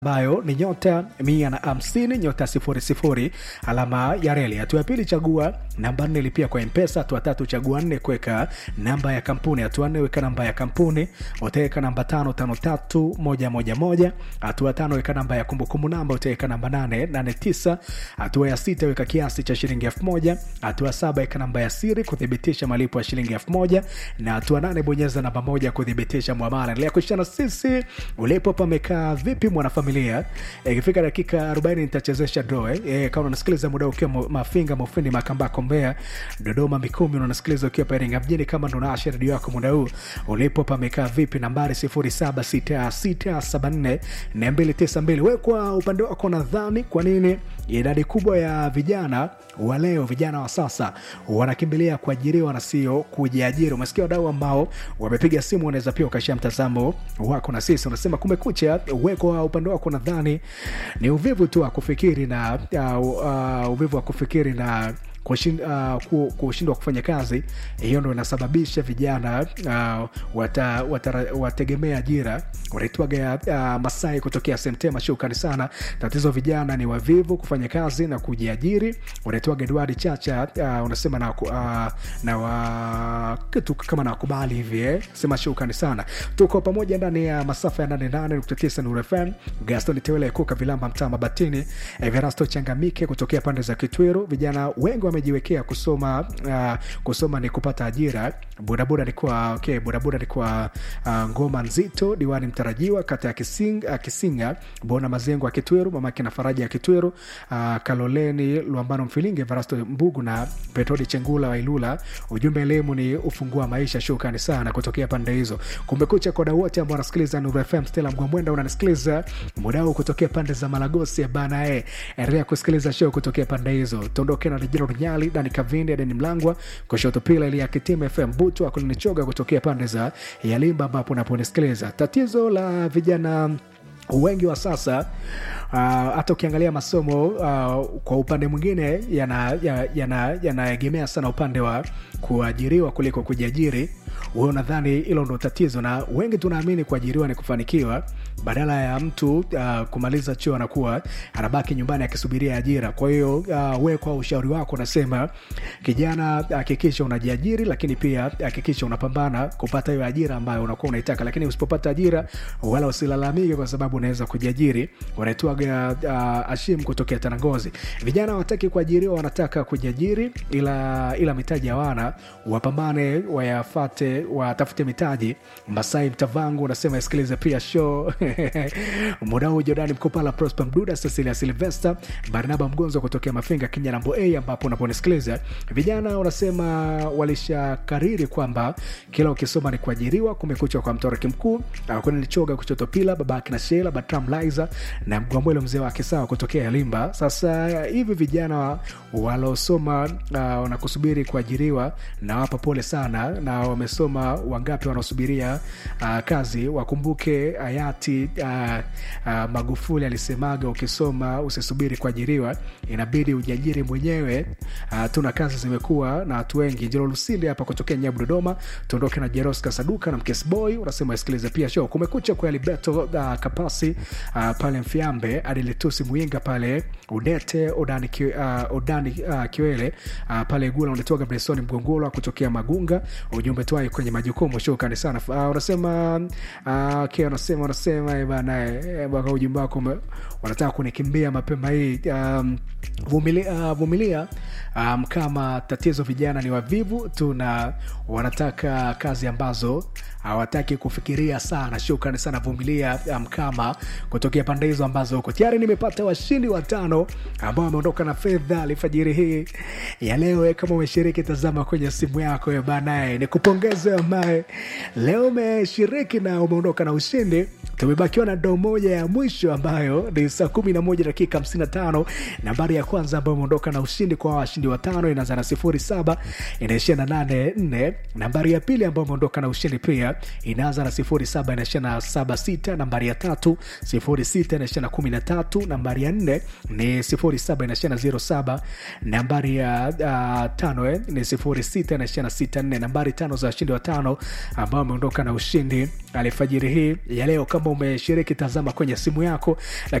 ambayo ni nyota mia na hamsini nyota sifuri sifuri alama ya reli. Hatua ya pili chagua namba nne lipia kwa mpesa. Hatua tatu chagua nne kuweka namba ya kampuni. Hatua nne weka namba ya kampuni, utaweka namba tano tano tatu moja moja moja. Hatua tano weka namba ya kumbukumbu namba, utaweka namba nane nane tisa. Hatua ya sita weka kiasi cha shilingi elfu moja. Hatua saba weka namba ya siri kuthibitisha malipo ya shilingi elfu moja na hatua nane bonyeza namba moja kuthibitisha mwamala. Endelea kuishana sisi ulipo pamekaa vipi mwanafamilia ikifika e, dakika 40 nitachezesha draw eh. E, kama unasikiliza muda ukiwa Mafinga, Mufindi, Makambako, Mbeya, Dodoma, Mikumi, unasikiliza ukiwa Iringa mjini, kama ndo naasha redio yako muda huu ulipo pamekaa vipi, nambari 0766744292. Wewe kwa upande wako nadhani kwa nini idadi kubwa ya vijana wa leo, vijana wa sasa wanakimbilia kuajiriwa na sio kujiajiri? Umesikia wadau ambao wamepiga simu, unaweza pia ukashia mtazamo wako na sisi. Unasema kumekucha, wewe kwa upande wako nadhani ni uvivu tu wa kufikiri na uh, uh, uvivu wa kufikiri na kushindwa uh, kufanya kazi hiyo ndo inasababisha vijana uh, wata, wata, wategemea ajira wanaitwaga uh, Masai kutokea Semtema. Shukrani sana. Tatizo vijana ni wavivu kufanya kazi na kujiajiri. Unaitwaga Edward Chacha uh, unasema na, uh, na wa, kitu kama nakubali hivi eh? Sema shukrani sana, tuko pamoja ndani ya masafa ya 88.9 Nuru FM. Gaston Tewele Kuka Vilamba mtaa Mabatini, Everasto Changamike kutokea pande za Kitwiru. Vijana wengi wamejiwekea kusoma uh, kusoma ni kupata ajira. Bodaboda ni kwa okay, bodaboda ni kwa uh, ngoma nzito. Diwani mtarajiwa kata ya Kising, uh, Kisinga Bona Mazengo ya Kitweru, mamake na Faraja ya Kitweru, uh, Kaloleni Luambano Mfilinge, Varasto Mbugu na Petrodi Chengula wa Ilula. Ujumbe elimu ni ufungua maisha. Shukrani sana kutokea pande hizo. Kumekucha kwa dau wote ambao wanasikiliza Nuru FM. Stella Mgwamwenda unanisikiliza muda huu kutokea pande za Malagosi bana, eh, endelea kusikiliza show kutokea pande hizo. Tuondoke na Rejero Nyali, Dani Kavindi, Dani Mlangwa, kushoto pila ili ya Kitima FM Butu akulinichoga kutokea pande za Yalimba ambapo unaponisikiliza. Tatizo la vijana wengi wa sasa hata uh, ukiangalia masomo uh, kwa upande mwingine yanaegemea yana, yana sana upande wa kuajiriwa kuliko kujiajiri. Wewe unadhani hilo ndo tatizo, na wengi tunaamini kuajiriwa ni kufanikiwa, badala ya mtu uh, kumaliza chuo anakuwa anabaki nyumbani akisubiria ajira. Kwa hiyo uh, wewe kwa ushauri wako unasema kijana, hakikisha unajiajiri, lakini pia hakikisha unapambana kupata hiyo ajira ambayo unakuwa unaitaka, lakini usipopata ajira wala usilalamike kwa sababu unaweza kujiajiri. Wanaitwaga uh, Ashim kutokea Tanangozi. Vijana wataki kuajiriwa, wanataka kujiajiri, ila ila mitaji hawana, wapambane, wayafate, watafute mitaji. Masai Mtavangu unasema isikilize pia show muda huu. Jordani Mkopala, Prosper Mduda, Cecilia Silvester, Barnaba Mgonzo kutokea Mafinga, Kenya nambo A, ambapo unaponisikiliza vijana unasema walishakariri kwamba kila ukisoma ni kuajiriwa. Kumekucha kwa mtoraki mkuu Lichoga kuchoto pila babake na Shela Batram Liza na Mgwambwele mzee wake sawa kutokea Yalimba. Sasa hivi vijana walosoma wanakusubiri uh, kuajiriwa na wapa pole sana, na wamesoma wangapi wanaosubiria uh, kazi. Wakumbuke hayati uh, uh, Magufuli alisemaga ukisoma usisubiri kuajiriwa, inabidi ujiajiri mwenyewe. Uh, tuna kazi zimekuwa na watu wengi. Njelo Lusinde hapa kutokea Nyabu Dodoma. Tuondoke na Jeroska Saduka na Mkesboy unasema isikilize pia show kumekucha kwa Libeto uh, Kapasi uh, pale Mfiambe Adiletusi Mwinga pale Udete Odani, ki, uh, Odani uh, Kiwele uh, pale Gula unatoka Bresoni Mgongolwa kutokea Magunga. Ujumbe twai kwenye majukumu shukrani sana. Uh, unasema uh, okay, unasema unasema bana eh, baka ujumbe wako wanataka kunikimbia mapema hii um, vumilia, uh, vumilia um, kama tatizo vijana ni wavivu tu na wanataka kazi ambazo hawataki kufikiria sana. Shukrani sana Vumilia Mkama um, kutokea pande hizo ambazo huko tayari. Nimepata washindi watano ambao wameondoka na fedha alfajiri hii ya leo. Kama umeshiriki, tazama kwenye simu yako banaye, ni kupongeze ambaye leo umeshiriki na umeondoka na ushindi. Tumebakiwa na doo moja ya mwisho ambayo ni saa kumi na moja dakika hamsini na tano. Nambari ya kwanza ambayo umeondoka na ushindi kwa washindi watano inaanza na sifuri saba inaishia na nane nne. Nambari ya pili ambayo umeondoka na ushindi pia inaanza na sifuri saba inaishia na saba sita. Nambari ya tatu sifuri sita inaishia na kumi na tatu. Nambari ya nne ni sifuri saba inaishia na zero saba. Nambari ya uh, tano eh, ni sifuri sita inaishia na sita nne. Nambari tano za washindi watano ambao wameondoka na ushindi alfajiri hii ya leo kama umeshiriki tazama kwenye simu yako